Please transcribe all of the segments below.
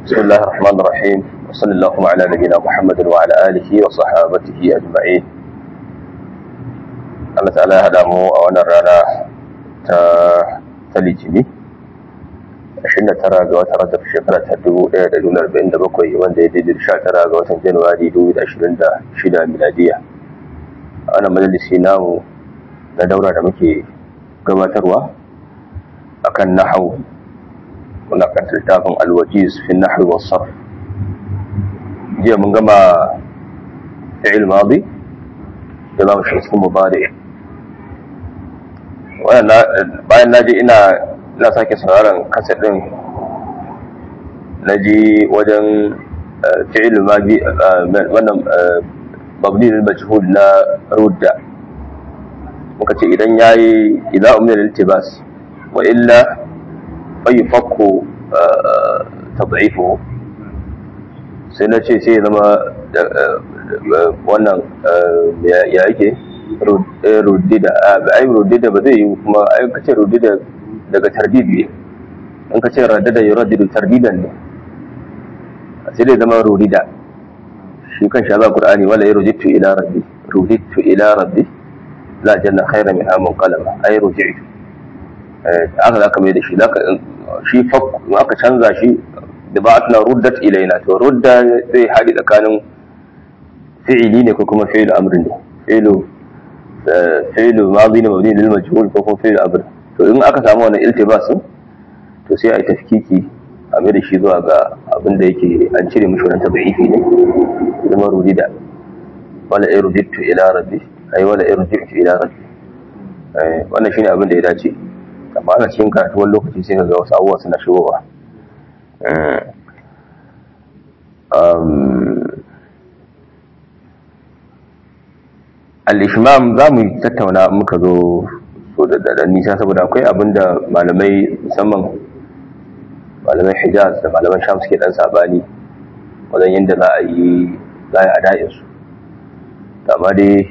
بسم الله الرحمن الرحيم وصلى اللهم على نبينا محمد وعلى آله وصحابته أجمعين Allah ta'ala ya haɗa mu a wannan rana ta ta litini 29 ga watan rajab shekara ta 1447 wanda ya daidai 19 ga watan januwari 2026 miladiya a wannan majalisi namu na daura da muke gabatarwa akan nahawu muna kan littafin alwajiz fi nahwi was sarf jiya mun gama fi'il madi da zamu shiga cikin mubari bayan naji ina ina sake sauraron kaset din naji wajen fi'il madi wannan mabni lil majhul na rudda muka ce idan yayi idan umma lil tibas wa illa fayufakku tad'ifuhu sai na ce sai zama wannan ya yake rudida ai rudida ba zai yi kuma ai ka ce rudida daga tardid ne in ka ce radada ya radidu tardidan ne sai dai zama rudida shi kan sha za qur'ani wala ya rujitu ila rabbi rujitu ila rabbi la janna khayra min amun qalama ai rujitu aka za ka mai da shi shi aka canza shi da ba na ruddat ilaina to rudda zai haɗi tsakanin fi'ili ne ko kuma fi'ilu amrin ne fi'ilu fi'ilu madi ne mabni lil majhul ko kuma fi'ilu amr to in aka samu wannan iltibasin to sai a yi tafkiki a mai da shi zuwa ga abin da yake an cire mishi wannan tadhifi ne kuma rudida wala irjittu ila rabbi ai wala irjittu ila rabbi wannan shine abin da ya dace amma ana cikin karatu wani lokaci sai ga wasu abubuwa suna shigowa al-ishmam za mu tattauna muka zo so da nisa saboda akwai abin da malamai musamman malamai hijaz da malaman sham suke dan sabani wajen yadda za a yi za a yi ada'insu amma dai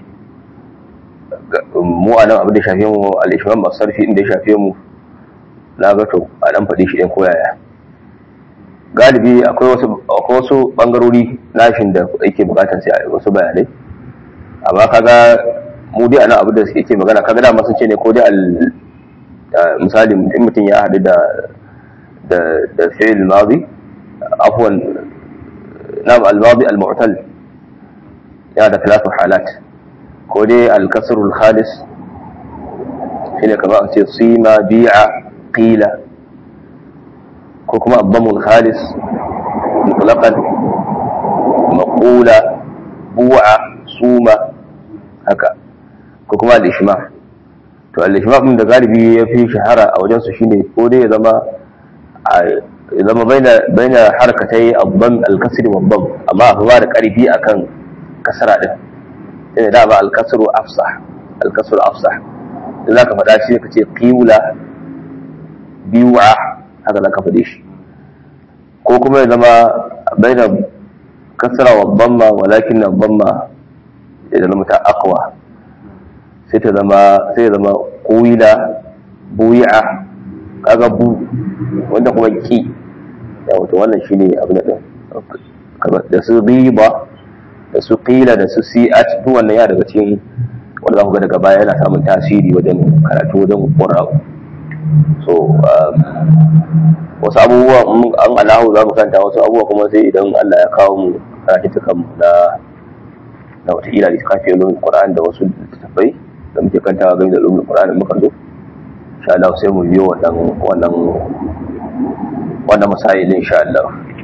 mu a nan abin da shafe mu al'ishman masu sarfi inda ya shafe mu na ga to a dan faɗi shi ɗin koyaya galibi akwai wasu akwai wasu ɓangarori nashin da yake bukatar sai a wasu bayanai amma kaga mu dai a nan abin da suke ke magana kaga dama sun ce ne ko dai al misali in mutum ya haɗu da da da fi'il madi afwan na al-madi al-mu'tal ya da talatu halat ko dai alkasarul khalis shi ne kama a ce sima bi'a qila ko kuma abbamul khalis mutlaqan maqula bu'a suma haka ko kuma al-ishma to al-ishma din da galibi ya fi shahara a wajen su shine ko dai ya zama ya zama baina baina harkatai abbam al-kasr wa abbam amma fa ba da karfi akan kasara din shine da ba alkasru afsah alkasru afsah in zaka faɗa shi ka ce qiwla biwa haka zaka faɗe shi ko kuma ya zama baina kasra wa dhamma walakin dhamma ya zama ta aqwa sai ta zama sai ya zama qawila buya kaga bu wanda kuma ki yawa to wannan shine abin da da su riba da su ƙila da su si'at duk wannan ya daga cikin wanda za ku ga daga baya yana samun tasiri wajen karatu wajen ƙwararru so wasu abubuwa an alahu za mu kanta wasu abubuwa kuma sai idan Allah ya kawo mu karatuttukan mu na na wataƙila da kafin ilimin Qur'an da wasu littattafai da muke kantawa game da ilimin Qur'an muka zo insha Allah sai mu biyo wannan wannan wannan masailin insha Allah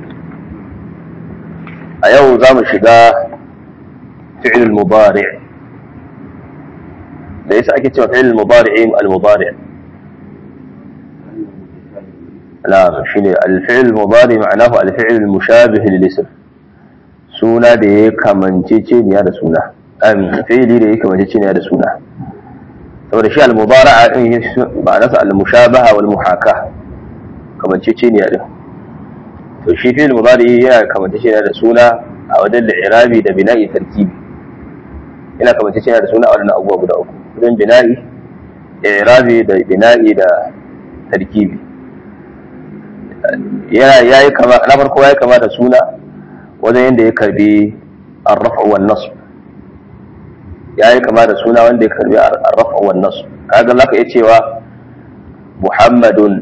a yau za mu shiga فعل المضارع ليس أكيد فعل المضارع المضارع لا شنو الفعل المضارع معناه الفعل المشابه للاسم suna da ya kamanceceniya da suna fi'ili da ya kamanceceniya da suna saboda shi al-mudara'a din ma'anarsa al-mushabaha wal muhaka kamanceceniya din to shi fi'il mudari yana kamanceceniya da suna a wajen li'irabi da bina'i tarkibi yana kamanceceniya da suna a wajen abubuwa guda uku wajen bina'i i'rabi da bina'i da tarkibi ya yi kama na farko ya yi kama da suna wajen yadda ya karbi arrafa wan nasb ya yi kama da suna wanda ya karbi arrafa wan nasb kaga zaka iya cewa muhammadun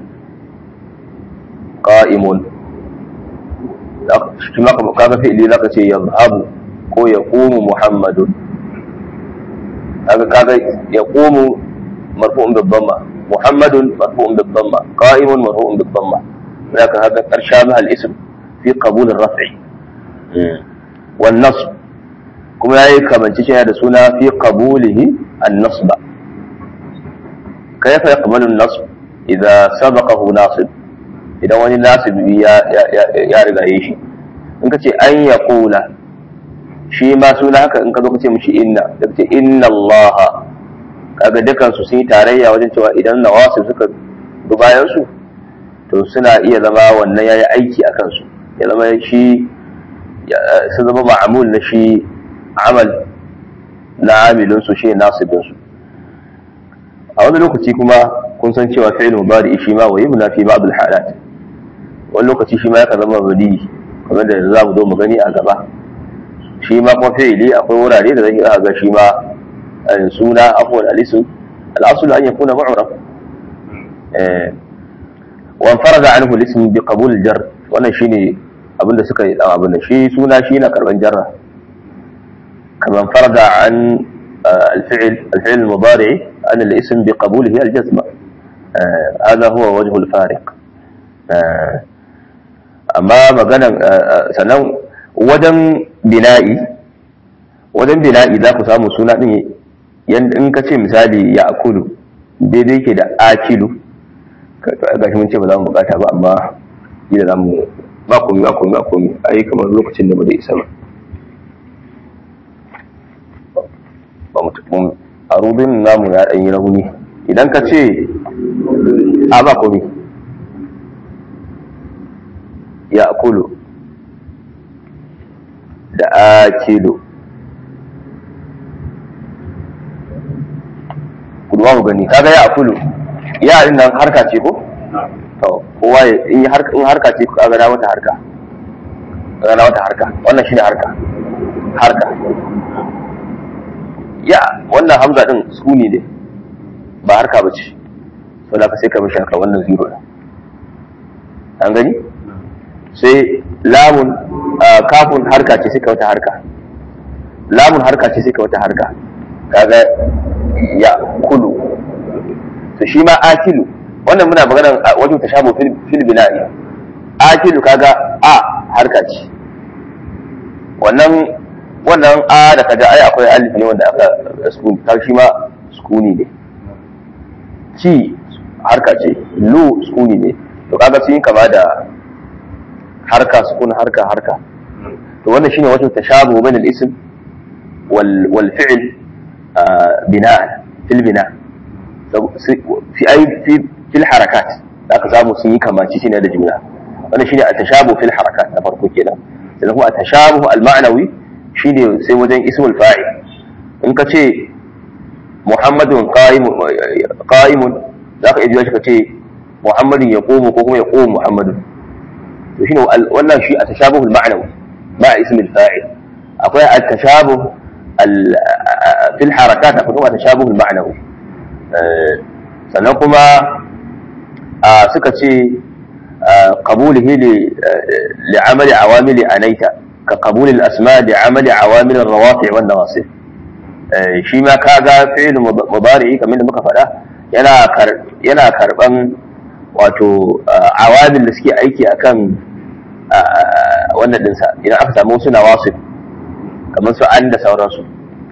qa'imun shi ma kaga fi'ili zaka ce yazhabu ko yaqumu muhammadun kaga kaga yaqumu marfu'un bil dhamma muhammadun marfu'un bil dhamma qa'imun marfu'un bil dhamma ذاك هذا قد شابه الاسم في قبول الرفع والنصب كما يأي كمان تشيء هذا سنة في قبوله النصب كيف يقبل النصب إذا سبقه ناصب إذا وني ناصب يا يا يا يا رجع يشي إنك تشي أن يقول shi ma suna haka in ka zo ka ce mishi inna da ce inna Allah kaga dukan su sun yi tarayya wajen cewa idan nawasib suka bi bayan su to suna iya zama wannan yayi aiki a kansu ya zama shi sun zama ma'amul na shi amal na amilin su shi nasibin su a wani lokaci kuma kun san cewa fi'il mudari shi ma wa yubna fi ba'd al-halat wani lokaci shi ma yakan zama badi kamar da za mu zo mu gani a gaba shi ma kuma fi'ili akwai wurare da zai ga shi ma suna afwan alisu al-aslu an yakuna mu'raf eh وانفرد عنه الاسم بقبول الجر wannan shine abin da suka yi dan abin shi suna shi na karban jarra kaman farada an الفعل الفعل المضارع عن الاسم بقبوله الجزم هذا هو وجه الفارق amma magana sannan wajen bina'i wajen bina'i za ku samu suna din in ka ce misali ya akulu daidai ke da akilu ga shi mun ce ba za mu bukata ba amma gida za mu ba komi ba komi ba komi a yi kamar lokacin da ba zai isa ba ba mutum a rubin namu ya ɗanyi rauni idan ka ce a ba komi ya akulu da akilu kuduwa mu gani kaga ya akulu yarin nan harka ce ko to kowa in harka ce ka ga wata harka ga wata harka wannan shine harka harka ya wannan hamza din sukuni ne ba harka ba ce so da ka sai ka mishi haka wannan zero ne an gani sai lamun kafin harka ce sai ka wata harka lamun harka ce sai ka wata harka kaga ya kulu to shi ma akilu wannan muna magana wajen tashabu fil bina'i akilu kaga a harka ce wannan wannan a da kaga ai akwai alif ne wanda aka sukuni ta shi ma sukuni ne ci harka ce lu sukuni ne to kaga sun yi kama da harka sukun harka harka to wannan shine wajen tashabu bain al-ism wal wal fi'l bina'an fil bina' fi ai fi fil harakat da aka samu sun yi kamaci shine da jumla wannan shine at-tashabu fil harakat na farko kenan sannan kuma at-tashabu al-ma'nawi shine sai wajen ismul fa'il in ka ce muhammadun qa'imun qa'imun zaka iya jiya ka ce muhammadun yaqumu ko kuma yaqumu muhammadun to shine wannan shi at-tashabu al-ma'nawi ma ismul fa'il akwai at-tashabu fil harakat akwai kuma at-tashabu al-ma'nawi sannan kuma suka ce qabulihi li amali awamili anaita ka qabulil asma li amali awamil rawafi wan nawasib shi ma kaga fi'il mudari kamar da muka faɗa yana yana karban wato awamil da suke aiki akan wannan dinsa idan aka samu wasu nawasib kamar su an da sauransu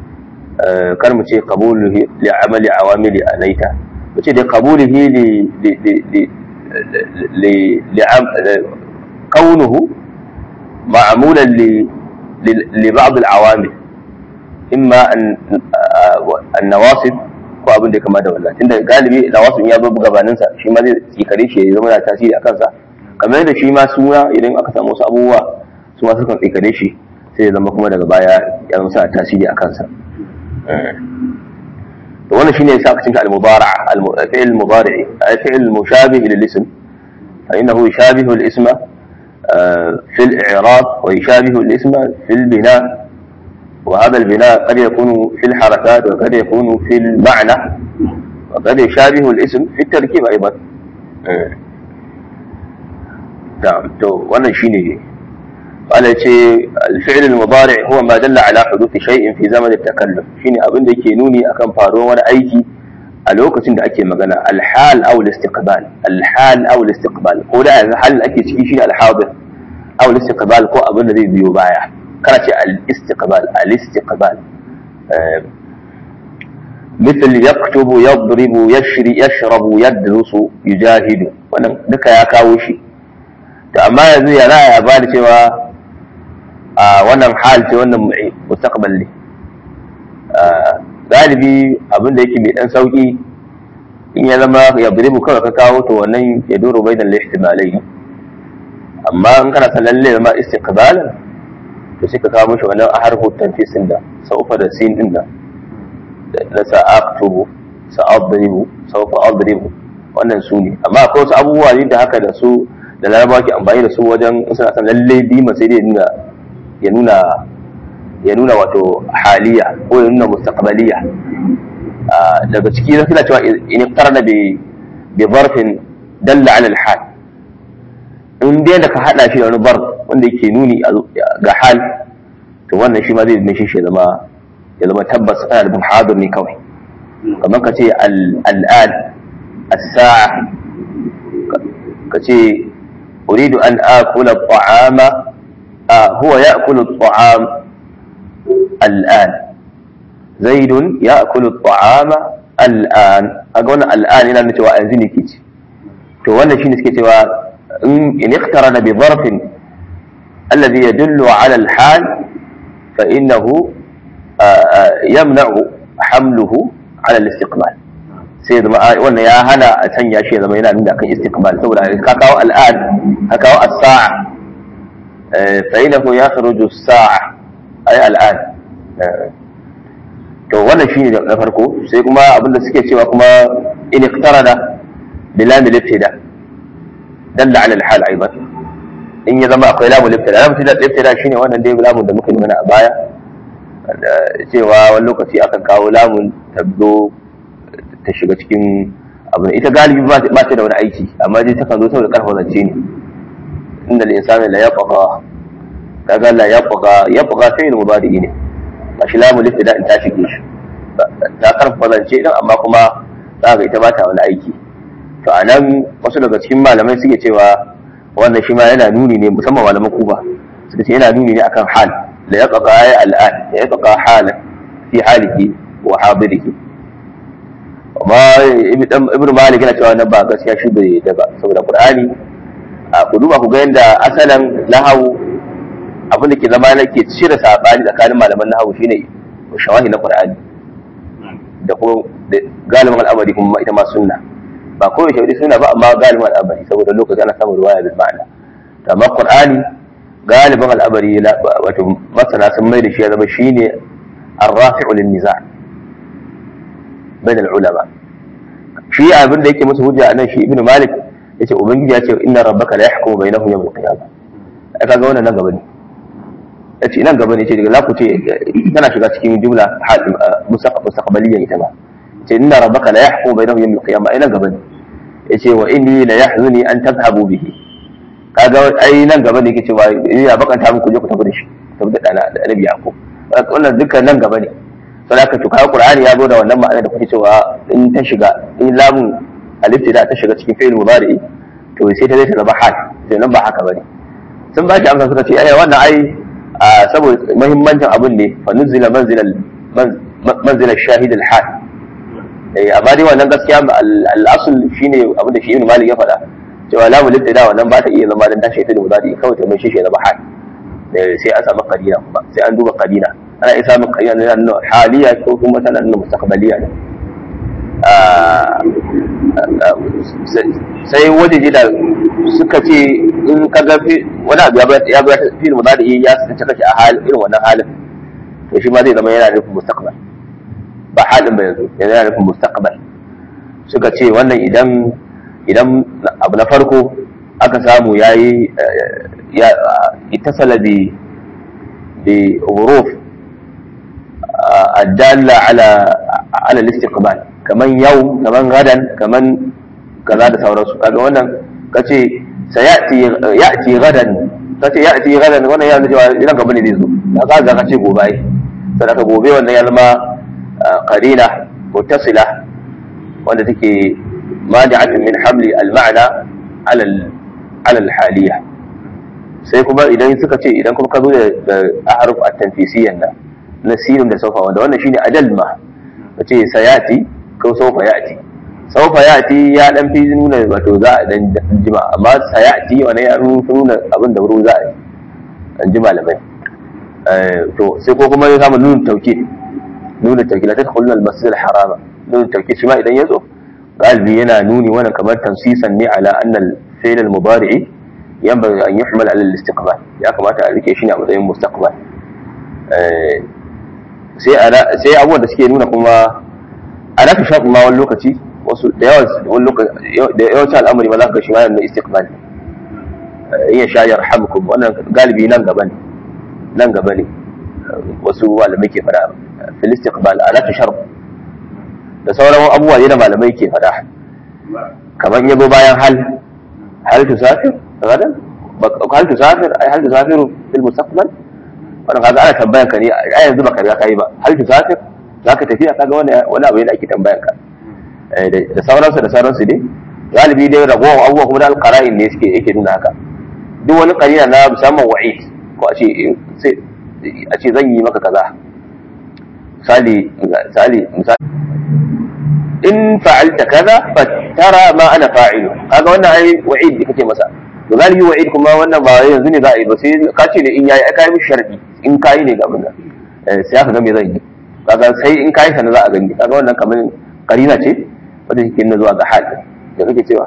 kar mu ce qabulihi li amali awamili anaita mu ce da qabulihi li li li li li kaunuhu ma'mulan li li ba'd al-awamil imma an an-nawasib ko abin da ya kama da wannan tunda galibi nawasib ya zo gabanin sa shi ma zai tsikare shi ya zama da tasiri akan sa kamar yadda shi ma suna idan aka samu wasu abubuwa su ma sukan tsikare shi sai ya zama kuma daga baya ya zama sa tasiri a kansa to wannan shine yasa aka cinka al-mudara' al-fi'l al-mudari' al-fi'l mushabih lil ism فإنه يشابه الاسم في الإعراب ويشابه الاسم في البناء وهذا البناء قد يكون في الحركات وقد يكون في المعنى وقد يشابه الاسم في التركيب أيضا نعم تو وانا شيني قال الفعل المضارع هو ما دل على حدوث شيء في زمن التكلم شيني abin da yake nuni akan faruwar wani aiki a lokacin da ake magana alhal aw al-istiqbal alhal aw al-istiqbal ko da yanzu halin ake ciki shine al-hadir aw al-istiqbal ko abin da zai biyo baya kana ce al-istiqbal al-istiqbal مثل يكتب يضرب يشري يشرب يدرس يجاهد wannan duka ya kawo shi to amma yanzu ya za a ba da cewa a wannan hal ce wannan mustaqbal ne galibi abin da yake mai dan sauki in ya zama ya biribu kawai ka kawo to wannan ya doro bai da ihtimalai amma in kana san lalle zama istiqbalan to sai ka kawo mishi wannan harfu tanfisin da saufa da sin din da na sa'aktubu sa'adribu saufa adribu wannan su ne amma akwai wasu abubuwa ne da haka da su da larabawa ke amfani da su wajen in suna san lalle bima sai dai nuna ya nuna ya nuna wato haliya ko ya nuna mustaqbaliya daga ciki zai kira cewa in qarna bi bi zarfin dalla ala al-hal in dai da ka hada shi da wani bar wanda yake nuni ga hal to wannan shi ma zai mishi shi zama ya zama tabbas ana da hadir ne kawai kamar ka ce al'ad as-sa'a ka ce uridu an akula ta'ama huwa ya'kulu at-ta'am al'an zaidun ya'kulu at-ta'ama al'an kaga wannan al'an yana nuna cewa yanzu ne ke ci to wannan shine suke cewa in iqtarana bi dharfin alladhi yadullu ala al-hal fa innahu يمنع حمله على الاستقبال sai zama wannan ya hana a sanya shi ya zama yana nuna kan istiqbal saboda ka kawo al'ad ka kawo as-sa'a fa inahu yakhruju as-sa'a ay al'ad to wannan shine na farko sai kuma abinda suke cewa kuma in iqtarada bilam al-ibtida dalla ala al-hal aidan in ya zama akwai lamul ibtida lamul ibtida shine wannan dai lamun da muka yi mana a baya cewa wani lokaci akan kawo lamun tabdo ta shiga cikin abu ita galibi ba ta da wani aiki amma dai takan zo saboda karfa zance ne inda al-insani la yaqqa kaga la yaqqa yaqqa fi'l mudari ne ba shi lamun ibtida in ta shige shi ta karfa zance din amma kuma za ga ita ba ta wani aiki to anan wasu daga cikin malamai suke cewa wannan shi ma yana nuni ne musamman malaman kuba suka ce yana nuni ne akan hal لا يبقى الآن يبقى حالا في حاله وحاضره وما ابن مالك yana cewa nan ba gaskiya shi bai da ba saboda qur'ani a ku duba ku ga yanda asalan nahawu abin da ke zama na ke cire sabani tsakanin malaman nahawu shine shawahi na qur'ani da kuma galibin al'amari kuma ita ma sunna ba kawai shawari sunna ba amma galibin al'amari saboda lokaci ana samun ruwaya bil ma'ana amma qur'ani galibin al'amari wato masana sun mai da shi ya zama shi ne arrafi'u lin niza bainal ulama shi abin da yake musu hujja anan shi ibnu malik yace ubangiji ya ce inna rabbaka la yahkumu bainahum yawm al-qiyamah ai kaga wannan nan gaba ne yace nan gaba ne yace daga laku ce tana shiga cikin jumla mustaqbaliyya ita ma yace inna rabbaka la yahkumu bainahum yawm al-qiyamah ai nan gaba ne yace wa inni la yahzuni an tadhhabu bihi kaga ai nan gaba ne yake cewa ya bakanta muku je ku tafi da shi tafi da dana da annabi yakub wannan dukkan nan gaba ne sai aka tuka qur'ani ya zo da wannan ma'ana da kuke cewa in ta shiga in lamun alif da ta shiga cikin fi'il mudari to sai ta zai ta zama hal sai nan ba haka bane sun ba shi amsa suka ce ai wannan ai saboda muhimmancin abun ne fa nuzila manzila manzila shahid al hal eh amma dai wannan gaskiya al-asl shine abin da shi ibn malik ya faɗa cewa lamu libtida wannan ba ta iya zama dan tashi ta da mudari kawai ta mai shi ya zama hal sai an samu qadina kuma sai an duba qadina ana iya samun qadina na nuna haliya ko kuma tana nuna mustaqbaliya ne sai waje da suka ce in ka ga wani abu ya ba fi mudari ya tsinci kashi a halin irin wannan halin to shi ma zai zama yana nufin mustaqbal ba halin ba yanzu yana nufin mustaqbal suka ce wannan idan idan abu na farko aka samu yayi ya ittasala bi bi huruf الدالة على على الاستقبال كمان يوم كمان غدا كمان كذا da sauransu kaga wannan kace sayati yati gadan kace yati gadan wannan ya cewa idan gaba ne zai zo da ka ga kace gobe ai sai ka gobe wannan ya zama qarina muttasila wanda take mani'atun min hamli al-ma'na ala ala al-haliyah sai kuma idan suka ce idan kuma ka zo da ahruf at-tanfisiyyan nan na sinin da saufa wanda wannan shine ajal ma kace sayati ko saufa yati saufa yati ya dan fi nuna wato za a dan jima amma sayati wannan ya nuna abin da wuri za a yi an ji malamai to sai ko kuma ya samu nuna tauki nuna tauki la tadkhuluna al-masjid al-harama nuna tauki shi ma idan ya zo galibi yana nuni wannan kamar tansisan ne ala anna al-fi'l al-mudari'i yanbaghi an yuhmal ala al-istiqbal ya kamata a rike shi ne a matsayin mustaqbal sai abubuwan da suke nuna kuma a naka shafi ma wani lokaci wasu da yawan da yawancin al'amari ma za ka shi ma yana istiqbal iya sha yarhamukum wannan galibi nan gaba ne nan gaba ne wasu malamai ke fada fil istiqbal a naka sharf da sauran abubuwa ne da malamai ke fada kamar yabo bayan hal hal tusafir gadan hal tusafir ai hal tusafiru fil mustaqbal wannan kaga ana tambayan ka ne a yanzu baka riga kai ba hal tusafir zaka tafiya kaga wani wani abu ne ake tambayan ka da sauransu da sauransu dai galibi dai ragowar abubuwa kuma da alqara'in ne suke yake nuna haka duk wani qarina na musamman wa'id ko a ce sai a ce zan yi maka kaza misali misali misali in fa'alta kaza fa tara ma ana fa'ilu kaga wannan ai wa'id da kake masa to galibi wa'id kuma wannan ba yanzu ne za a yi ba sai ka ce ne in yayi aka yi mishi sharadi in kayi ne ga abin nan sai aka ga me zan yi kaga sai in kayi sana za a gani kaga wannan kamar karina ce wanda take nuna zuwa ga hal da kake cewa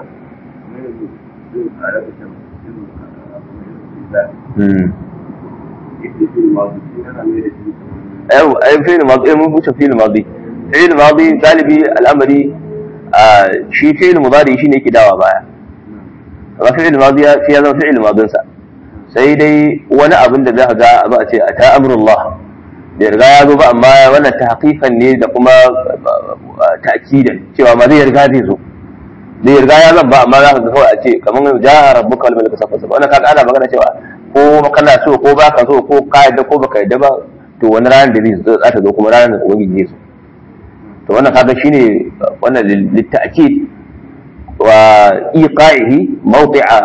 ايوه ايوه فعل ماضي mun wuce fi'il madi fi'il madi galibi al'amari shi fi'il mudari shine yake dawa baya amma fi'il madi ya ya zama fi'il madin sa sai dai wani abin da za ka ga ba a ce ata amrullah bai riga ya zo ba amma wannan tahqiqan ne da kuma ta'kidan cewa ma zai riga zai zo bai riga ya zan ba amma za ka ga kawai a ce kamar ja'a rabbuka wal malaku safa safa wannan kaga ana magana cewa ko kana so ko baka so ko ka yadda ko baka yadda ba to wani ranar da zai za ta zo kuma ranar da ubangiji zai zo to wannan kaga shine wannan litta'kid wa iqa'ihi mawdi'a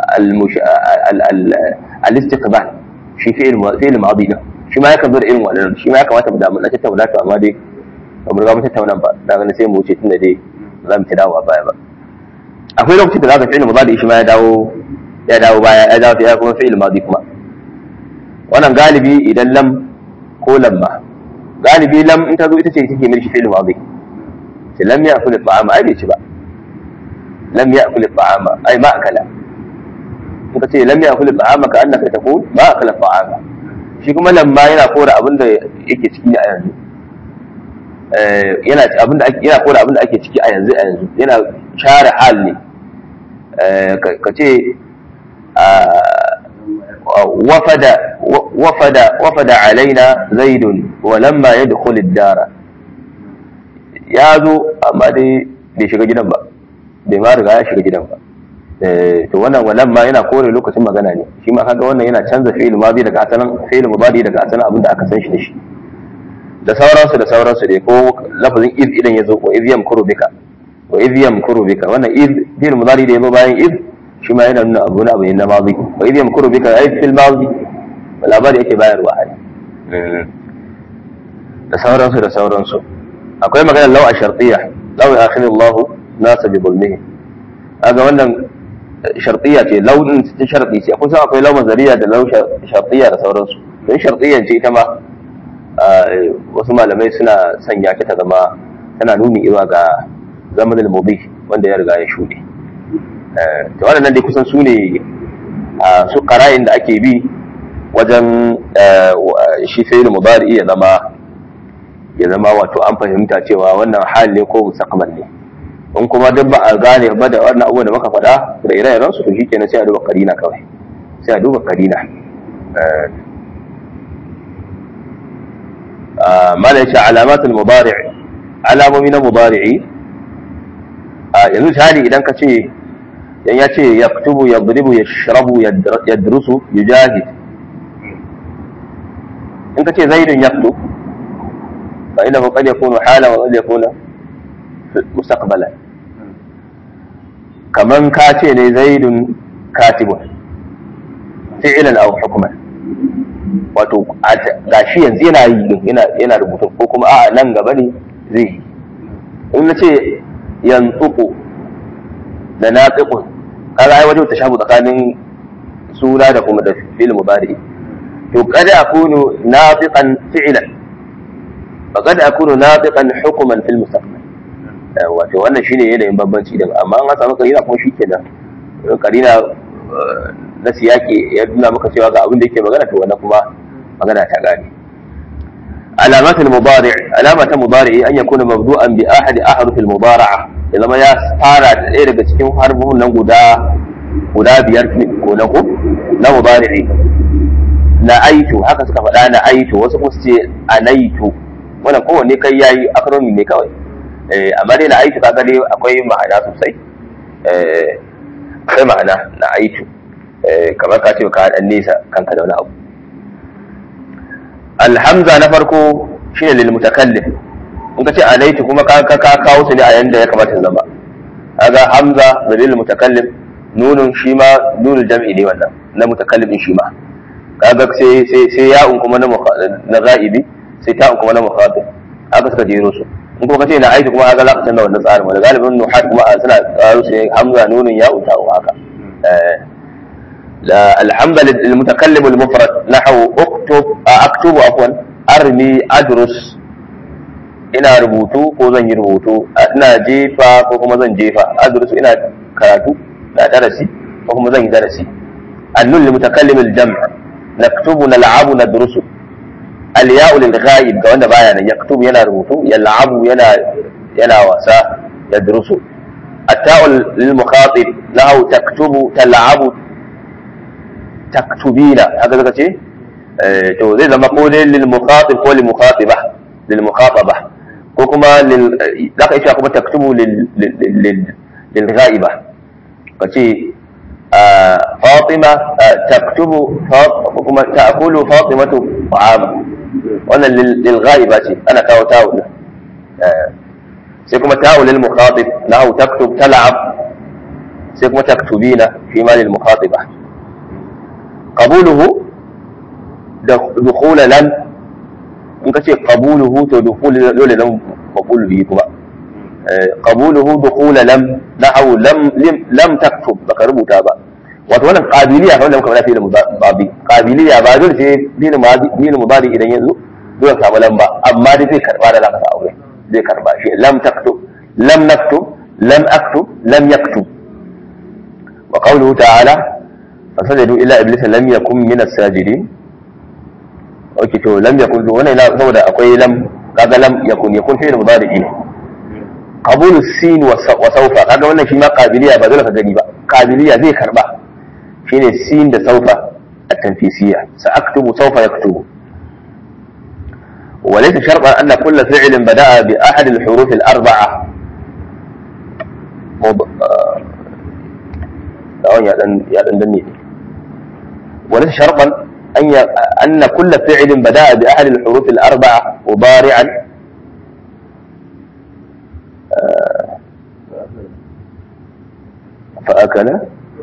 al-istiqbal shi fi'il fi'il madi din shi ma yakan zo da irin wannan shi ma ya kamata mu da mun tattauna to amma dai ba mu riga mun tattauna ba da ganin sai mu wuce tunda dai za mu ta dawo a baya ba akwai lokacin da zaka fi'il madi shi ma ya dawo ya dawo baya ya dawo ya kuma fi'il madi kuma wannan galibi idan lam ko lamma galibi lam in ta zo ita ce take mai fi'il madi sai lam ya'kul at-ta'ama ai bai ci ba lam ya'kul at-ta'ama ai ma akala in ka ce lam ya'kul at-ta'ama ka annaka taqul ma akala at-ta'ama shi kuma lamma yana kora abin da yake ciki a yanzu yana abin da yana kora abin da ake ciki a yanzu a yanzu yana share hal ne ka ce wafada wafada wafada alaina zaidun wa lamma yadkhul ad-dara ya zo amma dai bai shiga gidan ba bai ma riga ya shiga gidan ba to wannan wannan ma yana kore lokacin magana ne shi ma kaga wannan yana canza fi'il madi daga asalin fi'il mudari daga asalin abin da aka san shi da shi da sauransu da sauransu dai ko lafazin iz idan yazo wa iz yamkuru bika wa iz yamkuru bika wannan iz fi'il mudari da yazo bayan iz shi ma yana nuna abu na abu ne na madi wa iz yamkuru bika ai fil madi labari yake bayarwa ai da sauransu da sauransu akwai magana law a shartiyya law akhirallahu nasa bi zulmihi kaga wannan shartiya ce launin ta sharti ce kusa akwai launin zariya da launin shartiya da sauransu don shartiyan ce ita ma wasu malamai suna sanya ta zama tana nuni zuwa ga zamanin mubi wanda ya riga ya shuɗe to waɗannan dai kusan su ne su ƙara'in da ake bi wajen shi fi'il mudari ya zama ya zama wato an fahimta cewa wannan hal ne ko mustaqbal ne in kuma duk ba a gane ba da wannan abubuwan da muka faɗa da ire-iren su to shikenan sai a duba karina kawai sai a duba karina mala yace alamatul mudari' alamomi na mudari'i yanzu tari idan ka ce yan ya ce yaktubu yadribu yashrabu yadrusu yujahid in ka ce zaidun yaktub fa innahu qad yakunu hala wa qad yakunu mustaqbala kaman ka ce ne zaidun katibun fi'lan aw hukman wato gashi yanzu yana yi yana yana rubutu ko kuma a nan gaba ne zai yi in na ce yantuku da naqiqun kaga ai wajen tashabu tsakanin suna da kuma da fi'il mudari to kada akunu nafiqan fi'lan fa kada akunu nafiqan hukman fil mustaqbal wato wannan shine yanayin bambanci din amma an samu karina kuma shikenan karina na siyaki ya nuna maka cewa ga abin da yake magana to wannan kuma magana ta gane alamatul mudari alamata mudari an yakuna mabdu'an bi ahad ahruf al mudara'a ya zama ya fara da ɗaya daga cikin harfin nan guda guda biyar ko na ku na mudari na aitu haka suka faɗa na aitu wasu kuma su ce anaitu wannan kowanne kai yayi acronym ne kawai amma dai na aitu kaga dai akwai ma'ana sosai akwai ma'ana na aitu kamar ka ce ka dan nesa kanka da wani abu alhamza na farko shine lil mutakallim in ka ce anaitu kuma ka ka kawo su ne a yanda ya kamata su zama kaga hamza da lil mutakallim nunun shi ma nunul jam'i ne wannan na mutakallim shi ma kaga sai sai sai ya'un kuma na na ghaibi sai ta'un kuma na mukhatab haka suka jero su in kuma kace na aiki kuma haka za ka canza wannan tsarin wanda galibin nuhat kuma suna tsaro su hamza nunun ya'un ta'un haka الحمد للمتكلم المفرد نحو اكتب اكتب عفوا ارمي ادرس ina rubutu ko zan yi rubutu ina jefa ko kuma zan jefa adrusu ina karatu na darasi ko kuma zan yi darasi annun li mutakallim al jam' naktubu nal'abu nadrusu al ya'u lil ghaib ga wanda baya nan yaktubu yana rubutu yal'abu yana yana wasa yadrusu at-ta'u lil mukhatib lahu taktubu tal'abu taktubina haka zaka ce to zai zama ko dai lil mukhatib ko lil mukhatiba lil mukhataba ko kuma lil zaka iya kuma taktubu lil lil lil ghaiba kace Fatima taktubu ko kuma ta'kulu Fatimatu ta'am wannan lil ghaiba ce ana kawo ta'u sai kuma ta'u lil mukhatib lahu taktub tal'ab sai kuma taktubina fi ma lil mukhatiba قبوله دخول لم in ka ce qabuluhu to dukhul dole nan maqul bihi kuma qabuluhu dukhul lam nahu lam lam taktub baka rubuta ba wato wannan qabiliya fa wannan kamar fi'il mudari qabiliya ba dole sai fi'il mudari fi'il mudari idan yanzu dole ka lam ba amma dai zai karba da zaka sa aure zai karba shi lam taktub lam naktub lam aktub lam yaktub wa qawluhu ta'ala fasajadu illa iblisa lam yakun min as-sajidin okay to lam yakun to wannan saboda akwai lam kaga lam yakun yakun fi'il mudari ne qabulu sin wa sawfa kaga wannan shi ma qabiliya ba dole ka gani ba qabiliya zai karba shine sin da sawfa at-tanfisiyya sa'aktubu sawfa yaktubu وليس شرطا ان كل فعل بدا باحد الحروف الاربعه يا دن يا دن وليس شرطا أن ي... أن كل فعل بدأ بأحد الحروف الأربعة مضارعا آه... فأكل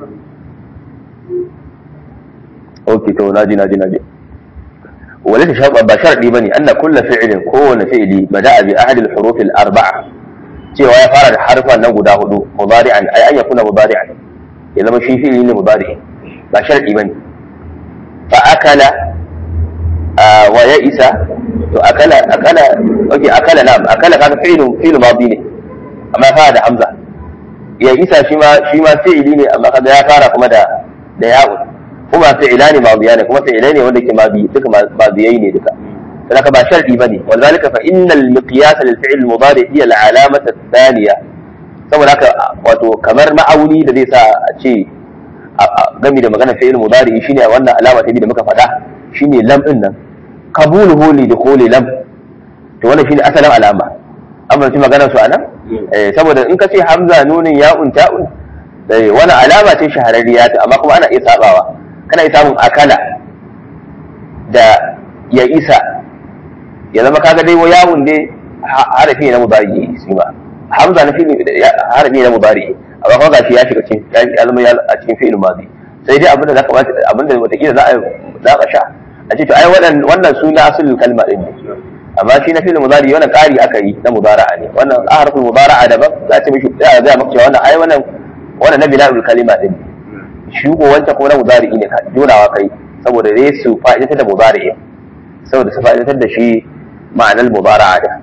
أوكي تو ناجي ناجي ناجي وليس شرطا بشرط بني أن كل فعل كون فعل بدأ بأحد الحروف الأربعة cewa ya fara da harfa nan guda hudu mudari'an ai an yakuna mudari'an ya zama shi fi'ili ne mudari ba sharadi bane fa akala wa ya isa to akala akala okay akala na akala kaga fi'lu fi'lu madi ne amma fara da hamza ya isa shi ma shi ma fi'ili ne amma kaga ya fara kuma da da ya'u kuma fi'ilani madiya ne kuma fi'ilai ne wanda ke madi duka madiyai ne duka لك با شرطي بني ولذلك فإن المقياس للفعل المضارع هي العلامة الثانية saboda haka wato kamar ma'auni da zai sa a ce gami da magana fi'il mudari shine wannan alama ta biyu da muka faɗa shine lam din nan qabuluhu li dukhuli lam to wannan shine asalin alama an fahimci maganar su anan saboda in ka ce hamza nunin ya'un ta'un wani alama ce shahararriya ta amma kuma ana iya sabawa kana iya samun akala da ya isa ya zama kaga dai yawun dai harafi na mudari shi ba hamza na fi'il harafi na mudari amma kuma gashi ya shiga cikin ya zama a cikin fi'il madi sai dai abinda zaka abinda wataƙila za a za ka sha a ce to ai wannan wannan suna asalin kalma din ne amma shi na fi'il mudari wannan kari aka yi na mudara'a ne wannan harfin mudara'a daban za ta mishi za a maka cewa wannan ai wannan wannan na bina'ul kalima din shi ko wancan kuma na mudari ne ka jonawa kai saboda dai su fa'idatar da mudari saboda su fa'idatar da shi ma'anar mudara'a da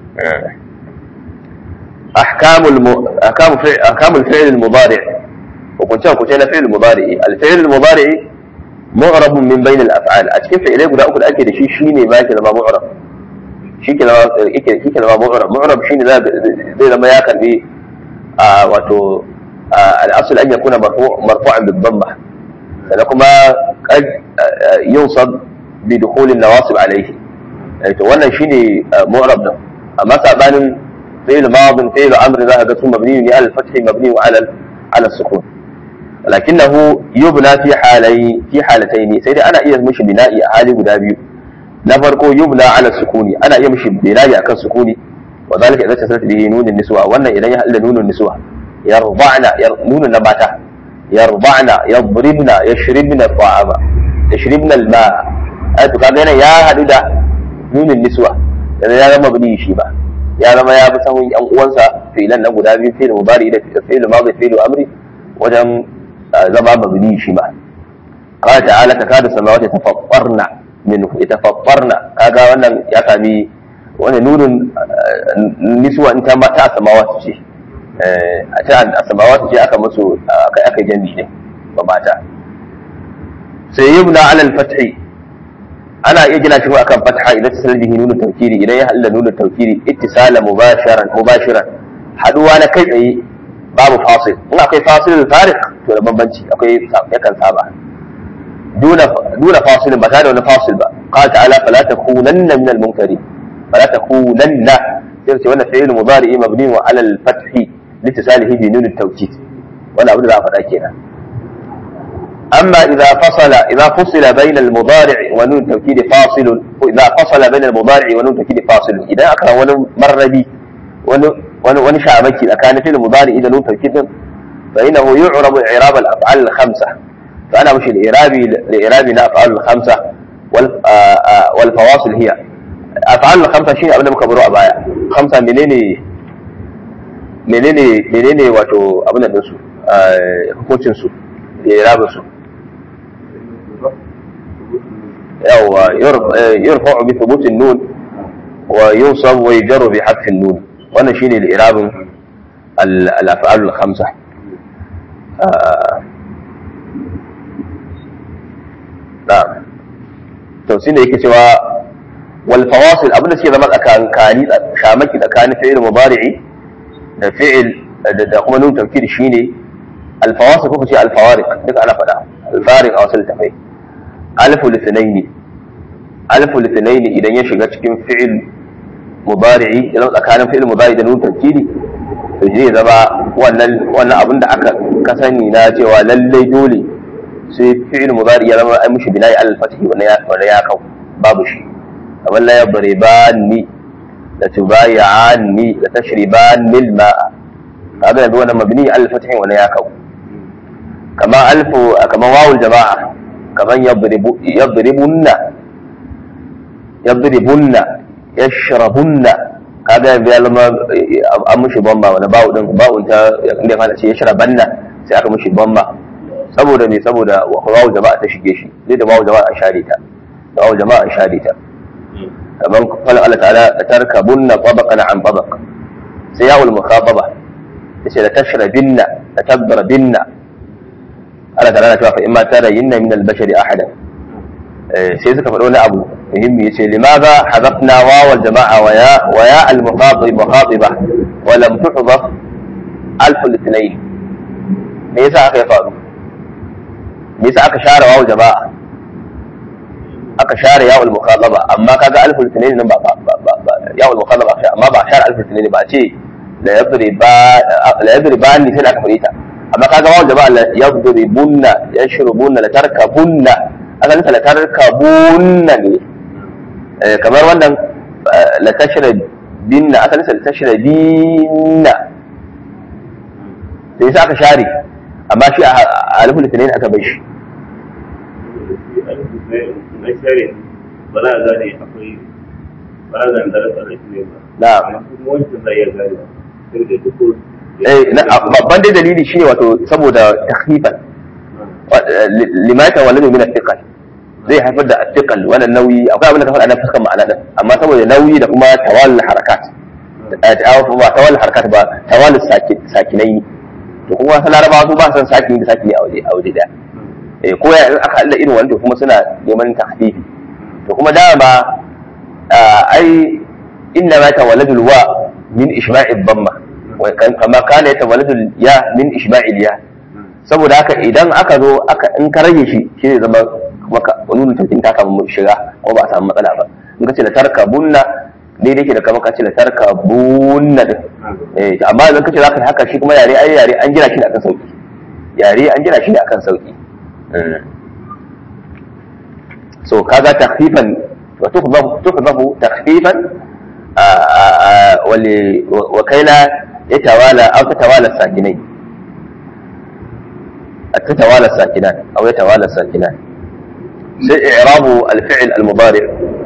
أحكام الم... أحكام فعل... أحكام الفعل المضارع وكنت كنت أنا فعل المضارع الفعل المضارع معرب من بين الأفعال أتكلم في إليه قد أقول أكيد شيء شيني ما كده ما معرب شيء كده ما شيء كده ما معرب معرب شيني ذا زي لما ياكل به آه واتو آه الأصل أن يكون مرفوع مرفوعا بالضمة لكما قد آه ينصب بدخول النواصب عليه يعني wannan shine mu'rab din amma sabanin فعل ماض فعل امر ذهب ثم مبني على الفتح مبني على على السكون لكنه يبنى في حالي في حالتين سيدي انا iya mishi bina'i a hali guda biyu na farko yubna ala sukuni ana iya mishi bina'i akan sukuni wa zalika idan tasarrata bihi nunun niswa wannan idan ya halla nunun niswa yarba'na nunun na mata yarba'na yadribna yashribna ta'ama yashribna al-ma'a ai to kaga yana ya hadu da nunun niswa yana ya zama bini shi ba ya zama ya bi sahun yan uwansa filan na guda biyu fi'il mudari da fi'il madi fi'il amri wajen zama mabni shi ma qala ta'ala takadu samawati tafattarna minhu yatafattarna kaga wannan ya sami wani nunun niswa in ta mata samawati ce a ta samawati ce aka musu aka aka jami ne ba mata sai yubna ala al-fathi ana iya gina shi akan fatha idan tasal bihi nunu tawkiri idan ya halla nunu tawkiri ittisala mubasharan mubashiran haduwa na kai tsaye babu fasil in akwai fasil farik to da bambanci akwai yakan saba duna duna fasilin ba tare da wani fasil ba qala ta'ala fala takunanna min al-munkarin fala takunanna sai ce wannan fi'il mudari mabni wa ala al-fathi litisalihi bi nun at-tawkid wannan abu da za a faɗa kenan أما إذا فصل إذا فصل بين المضارع ونون التوكيد فاصل إذا فصل بين المضارع ونون التوكيد فاصل إذا أكره ونون مر بي ونشأ مكي إذا كان في المضارع إذا نون توكيد فإنه يعرب إعراب الأفعال الخمسة فأنا مش الإعرابي لإعراب الأفعال الخمسة والفواصل هي أفعال الخمسة شيء أبدا مكبروا أبايا خمسة منين menene menene wato abin da su hukuncin su da irabin su يو يرفع بثبوت النون وينصب ويجر بحذف النون وانا شيني الإعراب الأفعال الخمسة نعم توسين yake cewa wal fawasil abin da suke zama tsakankani shamaki tsakanin fi'il mudari'i da fi'il da kuma nun tawkid shine al fawasil ko ce al fawariq duka ana faɗa al fariq a wasu littafai alfu lisnaini alfu lisnaini idan ya shiga cikin fi'il mudari'i idan tsakanin fi'il mudari da nun tawkidi to zai zama wannan wannan abin da aka ka sani na cewa lallai dole sai fi'il mudari ya zama ai mushi bina'i al fatihi wannan ya wannan ya kau babu shi kamar la yabribani la tubayani la tashribani al ma'a kaga yanzu wannan mabni al fatihi wannan ya kau kama alfu kama wawul jama'a kaman yadribunna yadribunna yashrabunna kaga yanzu ya zama an mushi bamba wani bawu din bawun ta inda kana ce yashrabanna sai aka mushi bamba saboda me saboda wawu jama'a ta shige shi zai da wawu jama'a an share ta wawu jama'a an share ta kaman qala Allah ta'ala tarkabunna tabaqan an tabaq sai ya'ul mukhataba yace la tashrabinna la tadrabinna Allah ta'ala cewa fa in ma tara yinna min al-bashari ahadan sai suka faɗo wani abu muhimmi yace limadha hadafna wawal jama'a wa ya wa ya al-mukhatib mukhatiba wa lam tuhdaf alful litnayn me yasa aka ya faru me yasa aka share wawu jama'a aka share yawul mukhalaba amma kaga alful litnayn nan ba ba ba ba yawul mukhalaba amma ba share alful litnayn ba a ce la yadriba la yadribani sai aka fare ta amma kaga wawu jama'a la yadribunna yashrubunna la tarkabunna aka nisa la tarkabunna ne kamar wannan la tashrabinna aka nisa la tashrabinna sai sa aka share amma shi a alifin litinin aka bai shi na share ba za a gane akwai ba za a gane darajar da ne ba na amma kuma wancan zai iya gane sai da duk eh na- babban dai dalili shine wato saboda takhifan limata waladu min athiqal zai haifar da athiqal wannan nauyi akwai abin da ka faɗa na fuskan ma'ana din amma saboda nauyi da kuma tawal harakat ba tawal harakat ba tawal sakinai to kuma wasu larabawa su ba san sakini da sakini a waje a waje daya eh ko ya in aka halla irin wanda kuma suna neman tahfifi to kuma dama ah, ai inna ma tawaladul wa min ishma'id dhamma wa kan- kama kana yatawaladul ya min ishma'il ya saboda haka idan aka zo aka in ka rage shi shi zai zama maka nuna taukin ta kama shiga ko ba a samu matsala ba in ka ce la tarka bunna daidai ke da kamar ka ce la tarka bunna din eh amma idan ka ce zaka haka shi kuma yare ai yare an gina shi ne akan sauki yare an gina shi ne akan sauki Mm. so kaga takhfifan wa tuhdafu tuhdafu takhfifan آه، آه، آه، ول- وكي لا يتوالى أو تتوالى الساكنين تتوالى الساكنات أو يتوالى الساكنات سي إعراب الفعل المضارع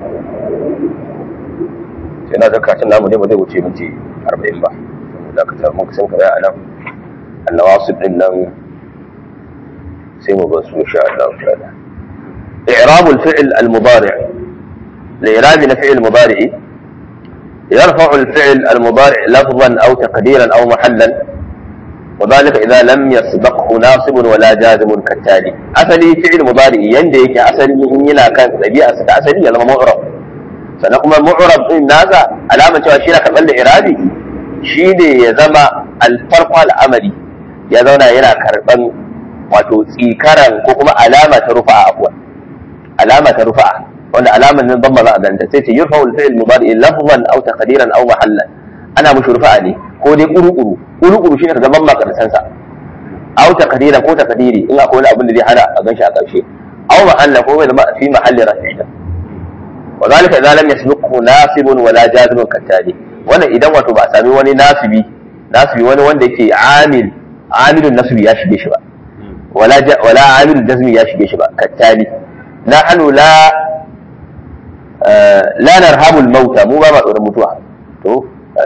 سينا ذكرت لنا مدي مدي وتي منتي أربعين بح ذاك ممكن سنك يا أنا النواصب إنه سيمو بس إن شاء الله تعالى إعراب الفعل المضارع لإعراب فعل مضارع يرفع الفعل المضارع لفظا أو تقديرا أو محلا وذلك إذا لم يسبقه ناصب ولا جازم كالتالي أصلي فعل مضارع ينديك أصلي إن ينا كان ɗabi'a sa ta asali ya zama mu'rab sannan kuma mu'rab din nasa alamar cewa shi na karɓar da irabi shi ne ya zama alfarko al'amari ya zauna yana karɓan wato tsikaran ko kuma alama ta rufa'a abuwa alama ta rufa'a wanda alamar nan zamma za a ganta sai ce yurfa al-fi'l mudari lafzan aw taqdiran aw mahallan ana mushi rufa'a ne ko dai kuru-kuru kuru-kuru shine ka gaban makarantar sa aw taqdiran ko taqdiri in akwai wani abin da zai hana a ganshi a ƙarshe aw mahallan ko bai zama fi mahalli rafi'a wa zalika idza lam yasbiqhu nasibun wala jazimun kattali wannan idan wato ba a sami wani nasibi nasibi wani wanda yake amil amilun nasbi ya shige shi ba wala ja- wala amilun jazmi ya shige shi ba kattali nahnu la la narhamu al-mauta mu ba ma tsoron mutuwa to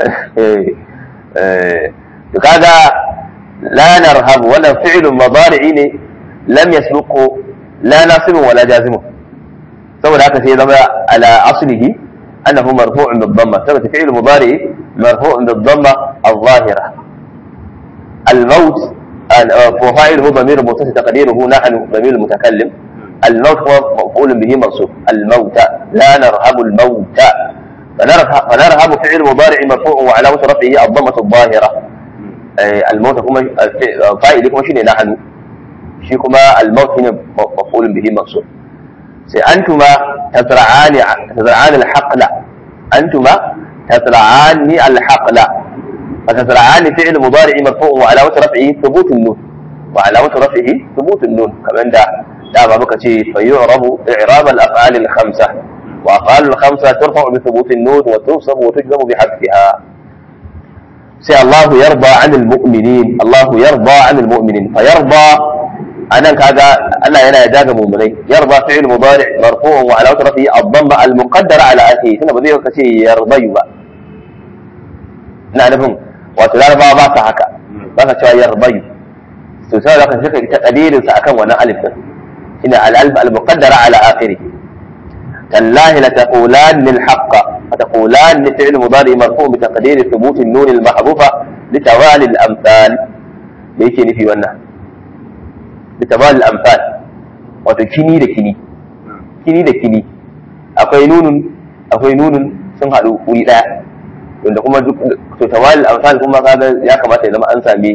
to kaga la narhamu wannan fi'lun mudari'i ne lam yasbiqu la nasibun wala jazimun saboda haka sai ya zama ala aslihi annahu marfu'un bil dhamma saboda fi'l mudari marfu'un bil dhamma al-zahira al-maut وفاعله ضمير متصل تقديره نحن ضمير المتكلم الموت هو مفعول به منصوب الموت لا نرهب الموت فنرهب, فنرهب فعل مضارع مرفوع وعلامة رفعه الضمة الظاهرة أي الموت كما فاعل كما شيء نحن شيء كما الموت هنا مفعول به منصوب sai antuma tazra'ani tazra'ani al-haqla antuma tazra'ani al-haqla fa tazra'ani fi'l mudari' marfu' wa alamatu raf'ihi thubut an-nun wa alamatu raf'ihi thubut an-nun kaman da da ba muka ce fa yu'rabu i'rab al-af'al al-khamsa wa af'al al-khamsa turfa'u bi thubut an-nun wa tunsabu wa tujzamu bi hadfiha sai Allah yarda 'anil mu'minin Allah yarda 'anil mu'minin fa yarda anan kaga Allah yana yarda ga mu'minai yarda fi'il mudari' marfu'un wa alamatu rafi'i ad-damma al-muqaddara ala akhihi tunda ba zai ka ce yardayu ba ina nufin wato larabawa ba sa haka ba sa cewa yardayu to sai da ka saka ita qadirin sa akan wannan alif din shine al-alif al-muqaddara ala akhirih تالله لتقولان الحق فتقولان فعل مضارع مرفوع بتقدير ثبوت النون المحذوفه لتوالي الامثال ليكي نفي wannan bitabal amfal wato kini da kini kini da kini akwai nunun akwai nunun sun haɗu wuri ɗaya wanda kuma duk to tawalil amsal kuma kaga ya kamata ya zama an sami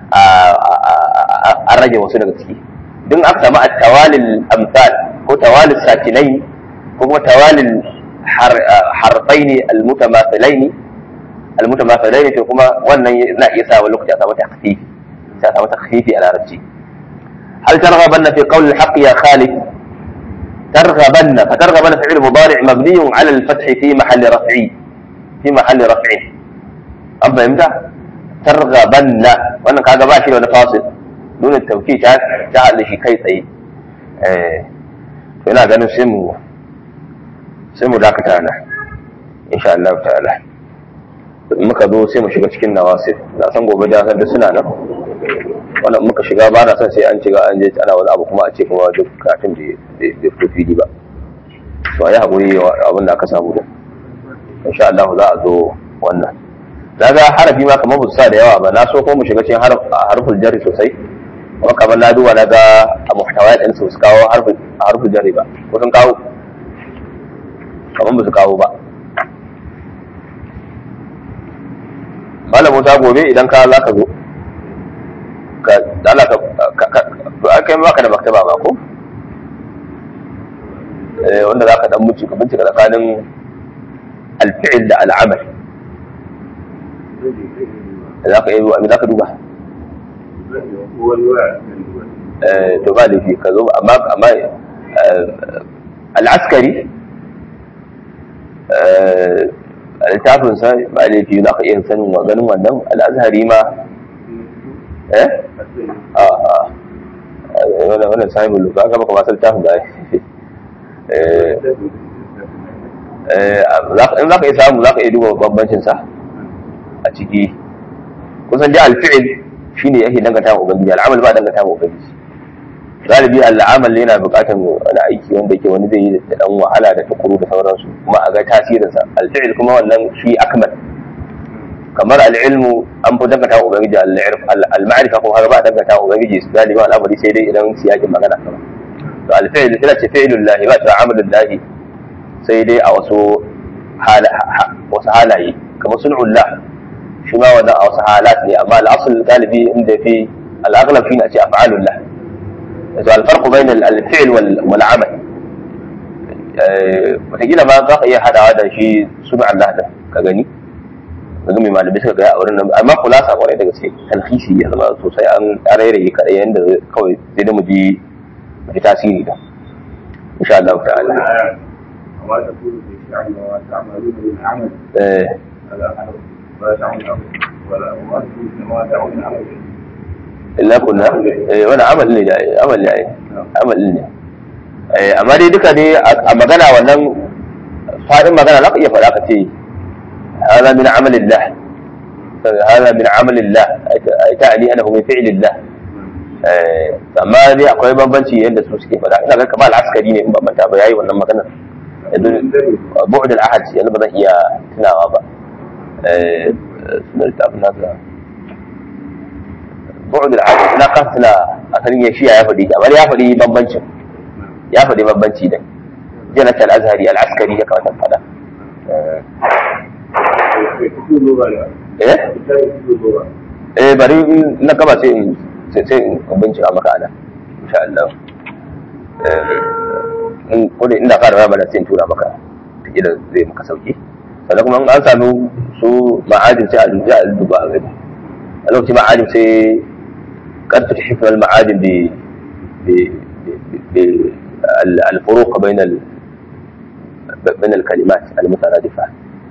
an rage wasu daga ciki duk aka samu at-tawalil amsal ko tawalil sakinai ko kuma tawalil harfaini al-mutamathilaini al-mutamathilaini to kuma wannan na iya sa wani lokaci a samu takhfifi sai a samu takhfifi a larabci هل ترغبن في قول الحق يا خالد ترغبن فترغبن فعل مضارع مبني على الفتح في محل رفع في محل رفع أم فهمت ترغبن وانا كاغا باشي ولا فاصل دون التوكيد جعل لشي كي تsaye eh to ina ganin sai mu sai mu dakata na insha Allah ta'ala muka zo sai mu shiga cikin nawasir na san gobe da san suna nan wannan muka shiga ba na son sai an shiga an je ana wani abu kuma a ce kuma duk katin da ya fito fili ba to a yi haƙuri abin da aka samu da insha Allah za a zo wannan na ga harafi ma kamar busa da yawa ba na so ko mu shiga cikin harful jarri sosai kuma kamar na duba na ga a muhtawa ɗin su su kawo harful jarri ba ko sun kawo kamar ba su kawo ba malamu ta gobe idan ka za ka zo ka dala ka ka kai baka da maktaba ba ko eh wanda zaka dan muci ka bincika tsakanin alfi'il da al'amal zaka yi abin zaka duba eh to ba laifi ka zo amma amma al'askari littafin sa ba laifi za ka iya sanin ganin wannan al'azhari ma eh a a wannan wannan sahibul luka ga baka masal tafi da eh eh in zaka iya samu zaka iya duba bambancin sa a ciki kusan da alfi'il shine yake danganta wa ubangiji al'amal ba danganta wa ubangiji galibi al'amal yana buƙatar wani aiki wanda yake wani zai yi da dan wahala da tukuru da sauransu kuma a ga tasirinsa alfi'il kuma wannan shi akmal kamar al'ilmu an fi dangata wa ubangiji al-ma'arifa kuma haka ba a dangata wa ubangiji su galiba al'amari sai dai idan siyakin magana kama to al-fi'l sai ce fi'lul lahi ba ta amalul lahi sai dai a wasu wasu halaye kamar sun'ul lah shi ma wannan a wasu halat ne amma al-asl galibi inda fi al-aghlab shine a ce af'alul lah to al-farq bayna al-fi'l wal 'amal wataƙila ma za ka iya hadawa da shi sun'ul lah da ka gani daga mai malamai suka gaya a wurin nan amma kulasa kwarai da gaske talhisi ya zama sosai an rairaye kaɗai yadda kawai sai da mu ji mu ji tasiri da insha Allah ta'ala eh illa kunna eh wani amal ne da amal ne amal ne eh amma dai duka dai a magana wannan fadin magana za ka iya faɗa ka ce هذا من عمل الله هذا من عمل الله تعني انه من فعل الله amma dai akwai bambanci yadda su suke faɗa ina ga kamar al'askari ne in ba manta ba yayi wannan maganar yanzu bu'd al-ahad yanzu ba zan iya tunawa ba eh sunan littafin nasa bu'd al-ahad ina kan tuna asalin ya shiya ya faɗi amma ya faɗi bambancin ya faɗi bambanci da janat al-azhari al-askari ya kamata faɗa eh bari na gaba sai in sai in bincika maka ana insha Allah eh in kodi inda fara raba da sai in tura maka kila zai maka sauki sannan kuma an sami su ma'adin sai a duba a duba a gani a lokacin ma'adin sai قد تكشف المعادن ب بالفروق بين ال... بين الكلمات المترادفه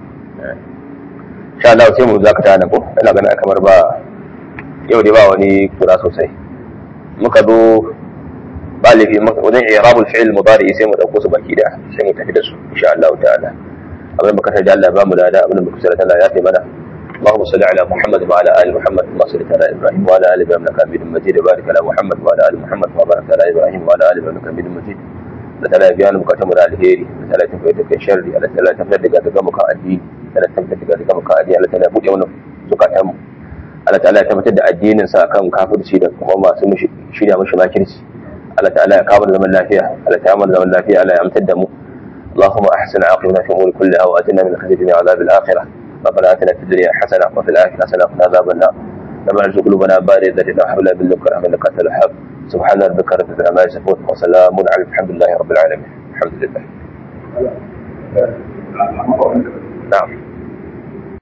sha Allah sai mu zakata na ko ina ganin kamar ba yau dai ba wani kura sosai muka zo ba laifi wajen i'rabul fi'l mudari sai mu dauko su baki da sai mu tafi da su insha Allah ta'ala abin baka ta Allah ba mu da da abin baka sai Allah ya taimaka mana اللهم صل على محمد وعلى ال محمد كما صليت على ابراهيم وعلى ال ابراهيم انك حميد مجيد وبارك على محمد وعلى ال محمد كما باركت على ابراهيم وعلى ال ابراهيم انك حميد مجيد da tana biya ni bukatun mu da alheri da tana tafiya da kai sharri Allah tana tafiya daga daga muka addini tana tafiya daga daga muka addini Allah tana buɗe mana zukatan mu Allah ta'ala ya tabbatar da addinin sa kan kafirci da kuma masu mushi shirya mushi makirci Allah ta'ala ya kawo zaman lafiya Allah ta mana zaman lafiya Allah ya amtar da mu اللهم احسن عاقبتنا في الامور كلها واتنا من خزي الدنيا وعذاب الاخره ربنا اتنا في الدنيا حسنه وفي الاخره حسنه وقنا عذاب النار ربنا ارزق قلوبنا بارد الذين وهب لنا من لدنك رحمه انك انت الوهاب سبحان ربك رب العزه عما يصفون وسلام على الحمد لله رب العالمين الحمد لله نعم